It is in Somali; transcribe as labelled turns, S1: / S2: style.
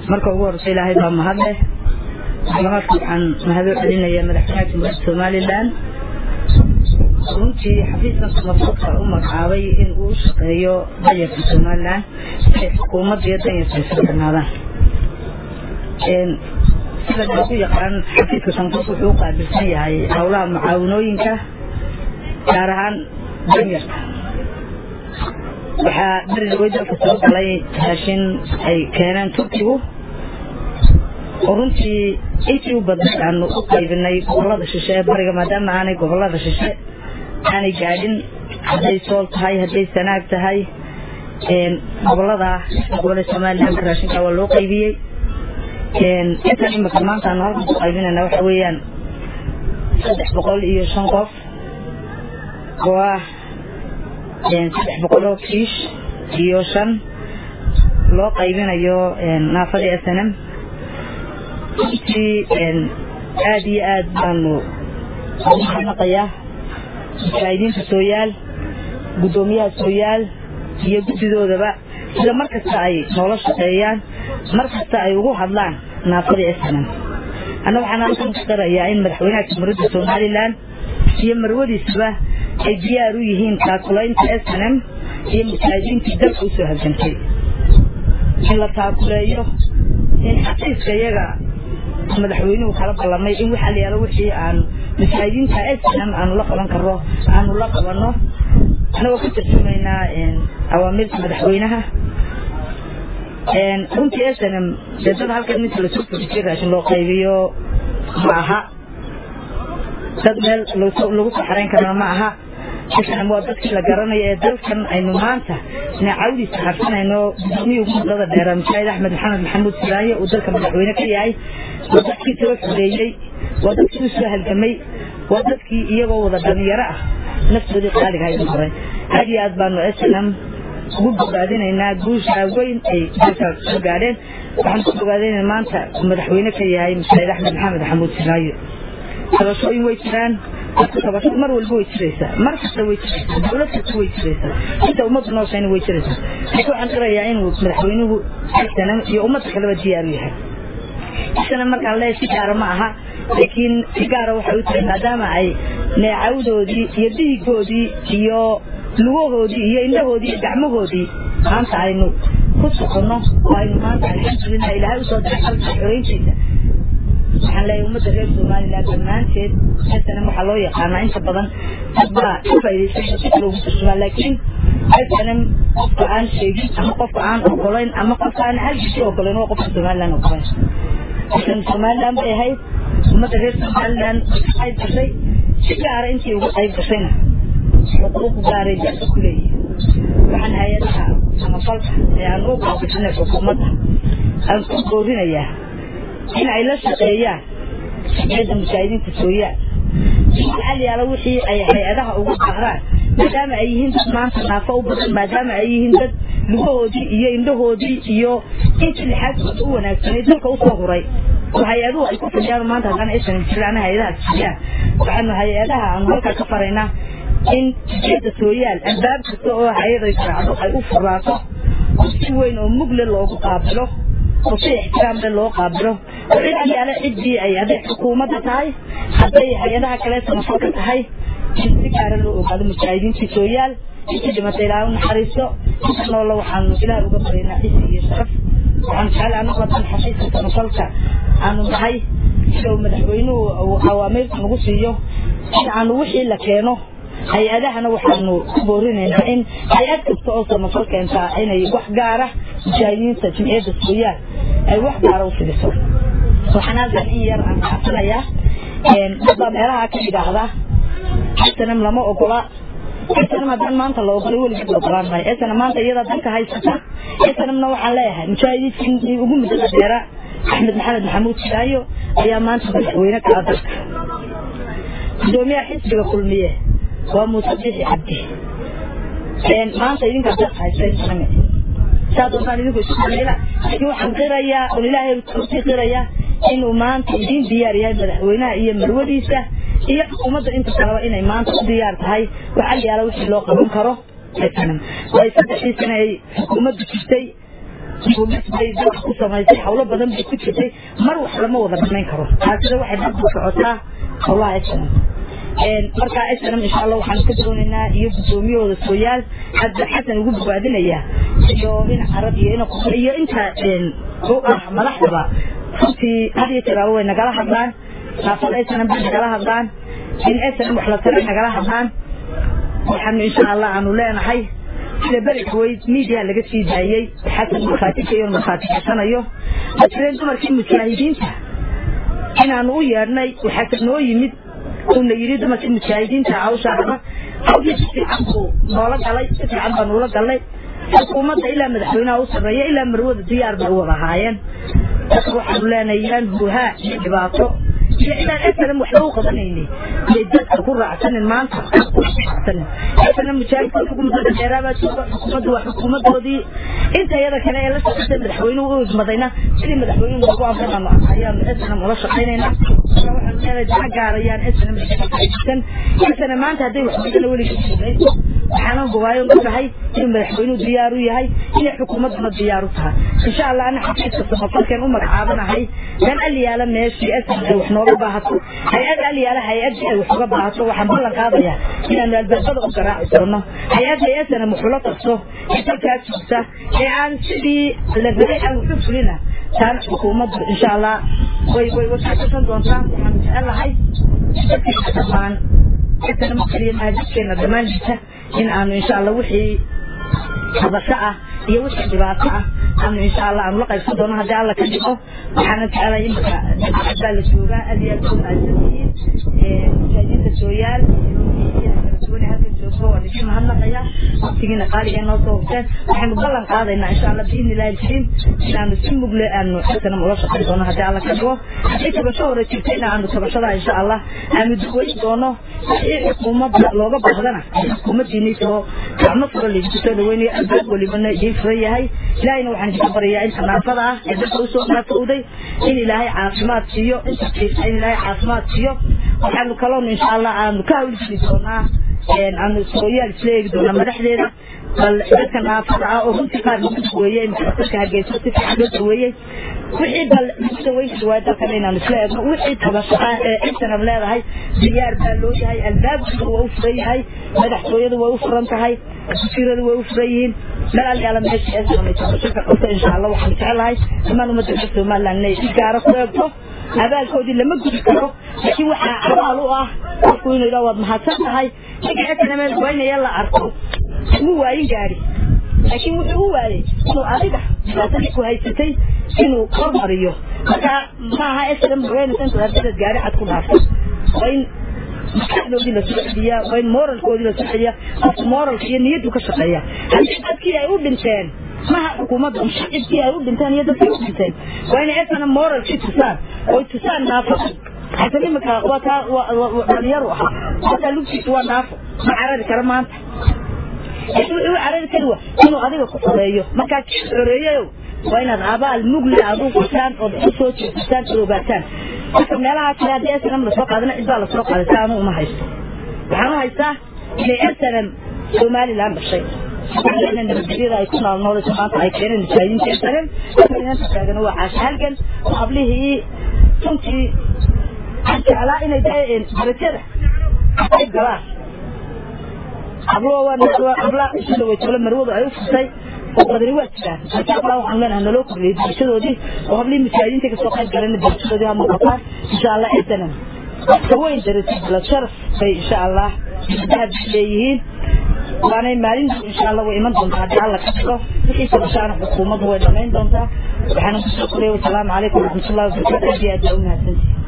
S1: marka ugu horeysa ilaahay baa mahad leh mahadka waxaan mahado celinayaa madaxweynaha jamhuuriyadda somalilan runtii xafiiskan samafalka u magacaabay in uu u shaqeeyo danyarka somalilan si ay xukuumadda iyo danyarka ay sardhanaadaan sida lagu yaqaan xafiiska sanfurka wuxuu u qaabilsan yahay howlaha mucaawinooyinka gaar ahaan danyarka waxaa beriwey dalka soo galay raashin ay keeneen turkigu oo runtii intii u badnayd aanu u qaybinay gobolada shishe ee bariga maadaama aanay gobolada shishe aanay gaadhin hadday sool tahay hadday sanaag tahay gobolada gobolada somaliland raashinka waa loo qaybiyey intan imika maanta aanu halkan ku qaybinayna waxa weeyaan saddex boqol iyo shan qof oo ah saddex boqol oo kiish iyo shan loo qaybinayo naafadii s n m runtii aada iyo aad baanu ugu mahadnaqayaa mujaahidiinta sooyaal guddoomiyaha sooyaal iyo guddidoodaba sida mar kasta ay noola shaqeeyaan mar kasta ay ugu hadlaan naafadii s n m anna waxaan halkan ku qirayaa in madaxweynaha jamhuuriyadda somalilan iyo marwadiisaba ay diyaar u yihiin taakulaynta s n m iyo mujaahidiintii dalka usoo halgantay in la taakuleeyo in xaqiiska iyaga madaxweynuhu kala ballamay in waxa la yaalo wixii aan mujaahidiinta s n m aanu la qaban karno aanu la qabanno anagoo ka tarjumaynaa awaamirta madaxweynaha runtii s n m dee dad halkan minta lasoo fujiyay raashin loo qaybiyo ma aha dad meel lagu soo xarayn karana ma aha islam waa dadkii la garanayo ee dalkan aynu maanta nacawdiisa harsanayno gudoomiya ugu muddada dheera mujaahid axmed maxamed maxamuud siraaye uu dalka madaxweyne ka yahay waa dadkii tiro xoreeyey waa dadkii usoo halgamay waa dadkii iyagoo wada dhalinyaro ah naftoodii qaaliga haydu horay aad iyo aad baanu islam ugu bogaadinaynaa guusha weyn ay dalka soo gaadheen waxaan ku bogaadinaynaa maanta madaxweyne ka yahay mujaahid axmed maxamed maxamuud siraaye tabashooyin way jiraan tabasho mar walba way jiraysaa mar kasta way jiraysaa dowlad kasta way jiraysaa inta ummadda nooshayna way jiraysaa laakiin waxaan qirayaa inuu madaxweynuhu sana iyo ummadda kaleba diyaar u yahay isana markaan leeyahay si gaara ma aha laakiin si gaara waxay u tahay maadaama ay neecawdoodii iyo dhiigoodii iyo lugahoodii iyo indhahoodii iyo gacmahoodii maanta aynu ku soconno oo aynu maanta alxamdulilah ilaahay usoo diray xalka xoreyntiisa waxaan leeyahay ummadda reer somaliland dhammaanteed snm waxaa loo yaqaanaa inta badan dadbaa ka faa'idaystay si kale ugu turjumaa laakiin snm qofka aan sheegin ama qofka aan ogolayn ama qofka aan halkiisi ogolayn waa qofka somaliland ogolayn snm somaliland bay ahayd ummadda reer somaliland qayb gashay si gaara intii uga qayb gashayna xuquuq gaaray dadka ku leeyihin waxaan hay-adaha samafalka ee aan u qaabilsanay xukuumadda aan ku boorinayaa in ay la shaqeeyaan shaqeeda mujaahidiinta sooyaan maxal yaalo wixii ay hay-adaha ugu baahdaan maadaama ay yihiin dad maanta naafo u badan maadaama ay yihiin dad lugahoodii iyo indhahoodii iyo intii lixaadkooda u wanaagsanay dalka usoo huray oo hay-aduhu ay ku fidiyaan maanta haddana aysan jiraan hay-adaha fidiyaan waxaanu hay-adaha aanu halkaa ka faraynaa in shaqeeda sooyaal albaab kasta oo hay-aday raacdo ay u furaato oo si weyn oo mugle loogu qaabilo oo si ixtiraamle loo qaabilo oo cid yaale ciddii ay hadday xukuumadda tahay hadday hay-adaha kale samafalka tahay in si gaara loo ogaado mujaahidiintii sooyaal intii dhimatay ilaaha u naxariisto inta noola waxaanu ilaah uga baraynaa cisi iyo sharaf waxaan jecel anagu hadan xafiiska samafalka aanu nahay sida uu madaxweynuhu uu awaamiirta nagu siiyo in aanu wixii la keeno hay-adahana waxaanu ku boorinaynaa in hay-ad kasta oo samafal keentaa inay wax gaara mujaahidiinta jimciyadda sooyaal ay wax gaara u fidiso waxaan halkan in yar aan kacsanayaa dadbaa meelaha ka yidhaahda snm lama ogola snm haddaan maanta la ogolay weligeed la ogolaan maayo snm maanta iyadaa dalka haysata snmna waxaan leeyahay mujaahidiintii ugu muddada dheera axmed maxamed maxamuud shaayo ayaa maanta madaxweyne kala dalka gudoomiyaha xisbiga kulmiye waa muuse bixi cabdi maanta idinkaa dalka haysteen saa doontaan idinku isu sameela laakiin waxaan qirayaa oon ilaahay usii qirayaa inuu maanta idiin diyaar yahay madaxweynaha iyo marwadiisa iyo xukuumadda inta kaleba inay maanta u diyaar tahay waxaa la yaala wixii loo qaban karo way saddexdii sane ay xukuumaddu jirtay dibudhis bay dadka ku samaysay hawlo badan bay ku jirtay mar wax lama wada dhamayn karo taasina waxay dadku socotaa howlaha snm markaa snm insha allah waxaan ka doonaynaa iyo guddoomiyahooda sooyaal hadda xasan ugu bogaadinaya iyo in carab iyo in qofle iyo inta u ah madaxdaba runtii had iyo jeer way nagala hadlaan naafada snm bay nagala hadlaan in snm wax la tara nagala hadlaan waxaanu insha allah aanu leenahay sida beriga weyd miidiya laga sii daayey xasan markhaatikayo markhaatikasanayo ma jireen dumarkii mujaahidiinta inaanu u yeedhnay waxaase noo yimid uuna yidhi dumarkii mujaahidiinta hawsha raba hawdii si fiican buu noola galay si fiican baa nuula galnay xukuumadda ilaa madaxweynaha u sarreeya ilaa marwada diyaar bay u wada ahaayeen dadka waxaanu leenahay yaan huhaa iyo dhibaato iyo inaan snm waxba u qabanayni iyo dadka ku raacsanin maanta raacsanin snm mujaahidka xukuumadda dheeraabaa jooga xukuumaddu waa xukuumadoodii inta iyada kale ee la shaqaysay madaxweynuhu u idmadayna sidii madaxweynuhu noogu amranaano ayaanu snm ula shaqaynaynaa waxaanu leenahay dana gaarayaan snm san snm maanta hadday waxweydana weligii shaqayso waxaanan gubaayo ogahay inuu madaxweynuhu diyaar u yahay inay xukuumadduna diyaar u tahay insha allah ana xafiiska samafalkeen u magacaabanahay dan alyaala meeshii snm ay wax nooga baahato hay-ad alyaala hay-addii ay wax uga baahato waxaan ballan qaadayaa inaanu albaabada u garaaci doono hay-adda snm waxula qabso ee dalkaa joogta ee aan sidii la rabay aan waxu fulina taana xukuumaddu insha allah way way washaqaysan doontaa waxaan jecelahay dadkeena dhammaan snm keliya maaha dadkeena dhammaan jirta in aanu insha allah wixii habasho ah iyo wixii dhibaato ah aanu insha allah aanu la qaybsan doono haddii alla ka dhigo waxaana jecelahay imika baa la joogaa aad iyo aad u mahadsantihiin mujaahidiinta sooyaal duwane halkan joogto waan idin mahadnaqayaa waqtigiina qaaliga noo soo hubteen waxaanu ballan qaadaynaa insha allah biidni illahi alkariim inaanu si mugle aanu xasanam ula shaqayn doono haddii alla ka dhigo haddii tabasho hore jirtayna aanu tabashada insha allah aanu duweyn doono wixii xukuumadda looga baahdana xukuumaddiinii soo gacmo furo laydinku soo dhaweynayo albaab walibana idiin furan yahay ilaahayna waxaan idinka baryayaa inta naafada ah ee dadka usoo naafowday in ilaahay caafimaad siiyo inta jiifta in ilaahay caafimaad siiyo waxaanu kaloon insha allah aanu ka hawlgeli doonaa aanu sooyaal isla eegi doonaa madaxdeeda bal dadka naafada ah oo runtii qaar lagu daweeyey dadka hargeysa si fiican loo daweeyey wixii bal lagu daweyn kari waayo dalkan inaanu isla eegno wixii tabasho ah ee intanam leedahay diyaar baa loo yahay albaabkiisa waa u furan yahay madaxtooyadu way u furan tahay wasiiradu way u furan yihiin meel alyaala meesha ee samay tabasho ka qabto insha allah waxaan jecelahay dhammaan ummadda reer somaliland inay si gaara ku eegto abaalkoodii lama gudi karo laakiin waxaa abaal u ah qofku inuu yidhaha waad mahadsan tahay ninka xekana meel goynaya la arko mu waayin gaari laakiin wuxuu u waayay inuu adiga dhibaatadii ku haysatay inuu hormariyo marka maaha esram haweenaysan ardadaad gaari cad ku dhaafto waa in maskaxdoodii lasoo celiyaa waa in moralkoodii lasoo celiyaa qofka moralka iyo niyaddu ka shaqeeya haddii dadkii ay u dhinteen maha xukuumadda shacibkii ay u dhinteen iyo dadkii u dhinteen waa inay esana moralkii tusaan oy tusaan naafada xasan imika waa taa dhalinyaru ahaa waa taa lugtiisa waa naafo ma carari kara maanta laakiin wuxuu carari kari wa inuu adiga ku xoreeyo markaa kii xoreeyayo waa inaad abaal mugle aad u qusaan ood u soo jeesisaan ood ogaataan marka meelaha kale haddii snm lasoo qaadana cid baa lasoo qaaday si anu uma haysto waxaan u haystaa inay snm somaliland dhashay nabadgelyada ay ku naalnoodayso maanta ay keeneen mujaahidiinta snm inanta taagan waa caasha halgan oo hablihii runtii aan jeclaa inay darajada ay galaan hablo habla isu dhaweytole marwadu ay u furtay oo badani waa jiraan laakiin hablaha waxaan leenahay naloo kordhiyey darashadoodii oo hablihii mujaahidiinta kasoo qayb galeen darashadoodii ha muuqataan insha allah snm ka weyn darajo balad sharaf bay insha allah dahab leeyihiin waanay maalin insha allah way iman doontaa haddii alla ka dhigo wixii sabashaana xukuumaddu way dhamayn doontaa waxaana kusoo koraya wasalaamu calaykum waraxmatullahi wabarakatu aad iyo aad baa u mahadsantihi